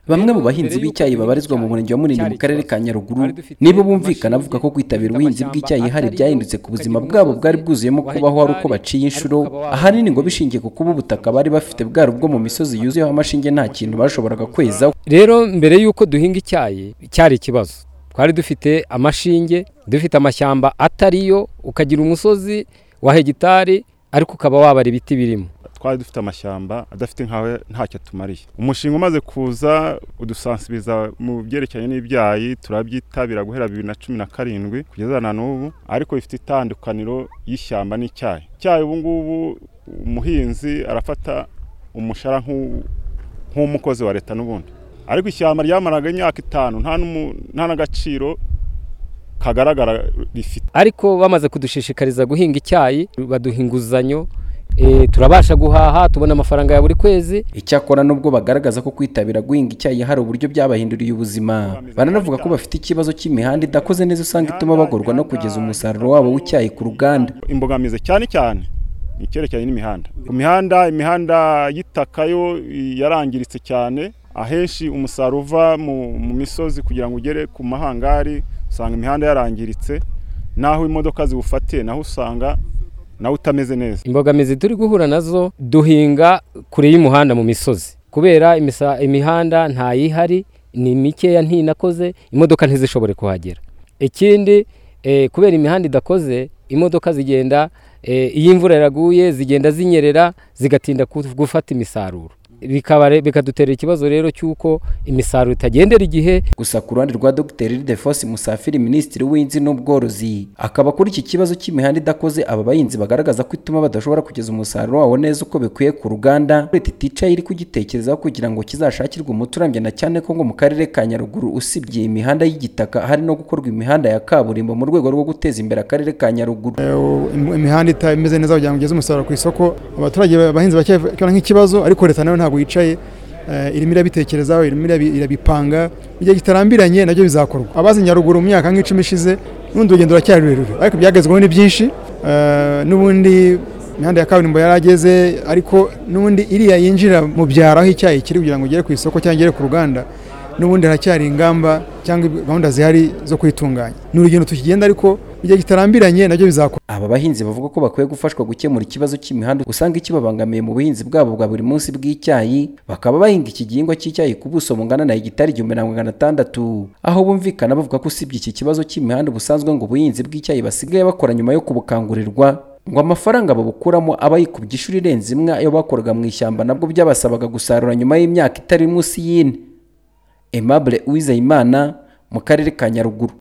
bamwe mu bahinzi b'icyayi babarizwa mu murenge wa munini mu karere ka nyaruguru nibo bumvikana bavuga ko kwitabira ubuhinzi bw'icyayi hari byahindutse ku buzima bwabo bwari bwuzuyemo kubaho ari uko baciye inshuro ahanini ngo bishingiye ku kuba ubutaka bari bafite bwari ubwo mu misozi yuzuyeho amashinge nta kintu bashoboraga kwezaho rero mbere y'uko duhinga icyayi cyari ikibazo twari dufite amashinge dufite amashyamba atariyo ukagira umusozi wa hegitari ariko ukaba wabara ibiti birimo twari dufite amashyamba adafite nkawe ntacyo atumariye umushinga umaze kuza udusansibiza mu byerekeranye n'ibyayi turabyitabira guhera bibiri na cumi na karindwi kugeza na n'ubu ariko bifite itandukaniro y'ishyamba n'icyayi icyayi ubu ngubu umuhinzi arafata umushara nk'umukozi wa leta n'ubundi ariko ishyamba ryamaraga imyaka itanu nta n'agaciro kagaragara rifite ariko bamaze kudushishikariza guhinga icyayi baduha inguzanyo turabasha guhaha tubona amafaranga ya buri kwezi icyakora nubwo bagaragaza ko kwitabira guhinga icyayi hari uburyo byabahinduriye ubuzima baranavuga ko bafite ikibazo cy'imihanda idakoze neza usanga ituma bagorwa no kugeza umusaruro wabo w'icyayi ku ruganda imbogamizi cyane cyane ni icyerekeranye n'imihanda ku mihanda imihanda y'itaka yo yarangiritse cyane ahenshi umusaruro uva mu misozi kugira ngo ugere ku mahangari usanga imihanda yarangiritse n'aho imodoka ziwufatiye naho usanga nawe utameze neza imbogamizi turi guhura nazo duhinga kure y'umuhanda mu misozi kubera imihanda ntayihari ni mikeya ntinakoze imodoka ntizishobore kuhagera ikindi kubera imihanda idakoze imodoka zigenda iyo imvura yaguye zigenda zinyerera zigatinda gufata imisaruro bikadutera ikibazo rero cy'uko imisaruro itagendera igihe gusa ku ruhande rwa dogiteri defos musafiri minisitiri w'inzi n'ubworozi akaba kuri iki kibazo cy'imihanda idakoze aba bahinzi bagaragaza ko ituma badashobora kugeza umusaruro wabo neza uko bikwiye ku ruganda leta iticaye iri kugitekerezaho kugira ngo kizashakirwe umuti urambye na cyane ko ngo mu karere ka nyaruguru usibye imihanda y'igitaka hari no gukorwa imihanda ya kaburimbo mu rwego rwo guteza imbere akarere ka nyaruguru imihanda itameze neza kugira ngo ugeze umusaruro ku isoko abaturage abahinzi bakibona nk'ikibazo ariko leta nayo ntabwo wicaye irimo irabitekerezaho irimo irabipanga mu gihe kitarambiranye nabyo bizakorwa abazi nyaruguru mu myaka nk'icumi ishize n'urundi rugendo ruracyari rurerure ariko byagezweho ni byinshi n'ubundi imihanda ya kaburimbo yarageze ariko n'ubundi iriya yinjira mu byaro aho icyayi kiri kugira ngo ugere ku isoko cyangwa ugere ku ruganda n'ubundi haracyari ingamba cyangwa gahunda zihari zo kwitunganya ni urugendo tukigenda ariko igihe kitarambiranye nabyo bizakora aba bahinzi bavuga ko bakwiye gufashwa gukemura ikibazo cy'imihanda usanga ikibabangamiye mu buhinzi bwabo bwa buri munsi bw'icyayi bakaba bahinga iki gihingwa cy'icyayi ku buso bungana na hegitari igihumbi na magana atandatu aho bumvikana bavuga ko usibye iki kibazo cy'imihanda busanzwe ngo ubuhinzi bw'icyayi basigaye bakora nyuma yo kubukangurirwa ngo amafaranga babukuramo aba yikubye inshuro irenze imwe ayo bakoraga mu ishyamba nabwo byabasabaga gusarura nyuma y'imyaka itari munsi y'ine Aimable Uwizeyimana mu karere ka Nyaruguru